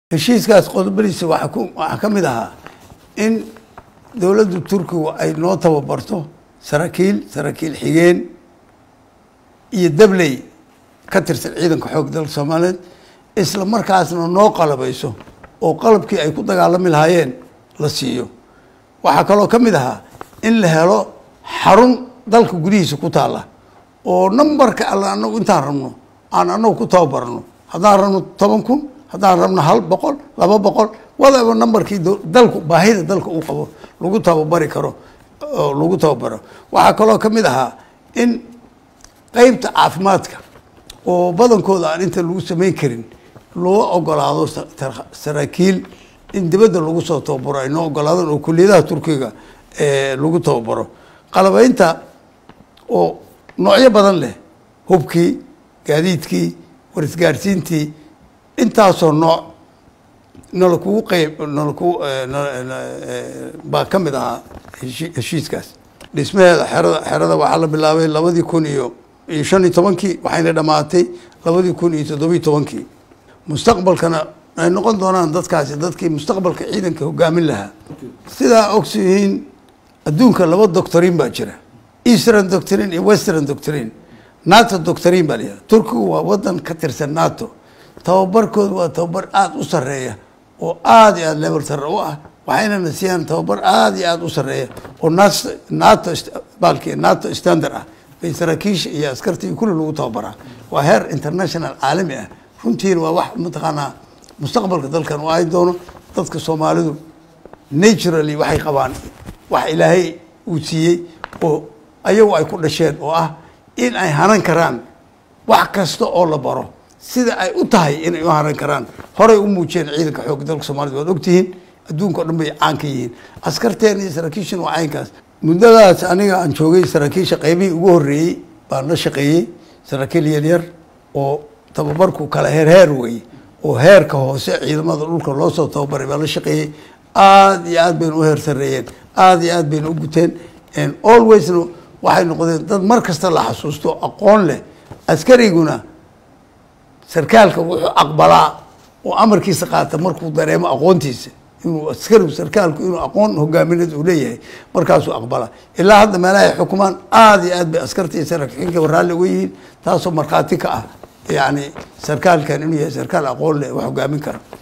heshiiskaas qodobadiisa waxaa ku waxaa ka mid ahaa in dowladda turkigu ay noo tababarto saraakiil saraakiil xigeen iyo dabley ka tirsan ciidanka xoog dalka soomaaliyeed isla markaasna noo qalabayso oo qalabkii ay ku dagaalami lahaayeen la siiyo waxaa kaloo ka mid ahaa in la helo xarun dalka gudihiisa ku taalla oo nambarka alla anagu intaan rabno aan anagu ku tababarno haddaan rabno toban kun haddaan rabno hal boqol laba boqol wadaba nambarkii dalku baahida dalka uu qabo lagu tababari karo oo lagu tababaro waxaa kaloo ka mid ahaa in qeybta caafimaadka oo badankooda aan inta lagu samayn karin loo ogolaado saraakiil in dibadda lagu soo tababaro ay noo ogolaadaan oo kuliyadaha turkiga lagu tababaro qalabeynta oo noocyo badan leh hubkii gaadiidkii warisgaarsiintii intaasoo nooc nala kugu qeyb nala ku baa ka mid ahaa heshi heshiiskaas dhismaheeda xerada xerada waxaa la bilaabay labadii kun iyo iyo shan iyo tobankii waxayna dhamaatay labadii kun iyo toddobiyi tobankii mustaqbalkana ay noqon doonaan dadkaasi dadkii mustaqbalka ciidanka hogaamin lahaa sidaa ogsiyihiin adduunka laba doctorin baa jira eastern doctrine iyo western doctrine nato doctrine baa layihaha turkigu waa wadan ka tirsan nato tababarkooda waa tababar aada u sareeya oo aada iyo aada level sare u ah waxaynana siiyaan tababar aada iyo aada u sareeya oo nato nato baalki nato standard ah bay saraakiisha iyo askarta iyo kulli lagu tababaraa waa heer international caalami ah runtiina waa wax mataqaanaa mustaqbalka dalkan u ay doono dadka soomaalidu naturally waxay qabaan wax ilaahay uu siiyey oo ayagu ay ku dhasheen oo ah in ay hanan karaan wax kasta oo la baro sida ay u tahay inay u haran karaan horay u muujiyeen ciidanka xoogga dalka soomaalida waad ogtihiin adduunka o dhan bay caan ka yihiin askarteen iyo saraakiishan waa caynkaas muddadaas aniga aan joogay saraakiisha qeybihii ugu horreeyey baan la shaqeeyey saraakiil yaryar oo tababarku kala heer heer weeye oo heerka hoose ciidamada dhulka loo soo tababaray baan la shaqeeyey aada iyo aad bayna u heer sareeyeen aada iyo aad bayna u guteen alwaysna waxay noqdeen dad mar kasta la xasuusto aqoon leh askariguna sarkaalka wuxuu aqbalaa oo amarkiisa qaata markuu dareemo aqoontiisa inuu askarigu sarkaalku inuu aqoon hogaamineed uu leeyahay markaasuu aqbalaa ilaa hadda meelahay xukumaan aada iyo aad bay askarta iyo saraakiinka raalli uga yihiin taasoo markhaati ka ah yacni sarkaalkan inuu yahay sarkaal aqoon leh wax hogaamin kara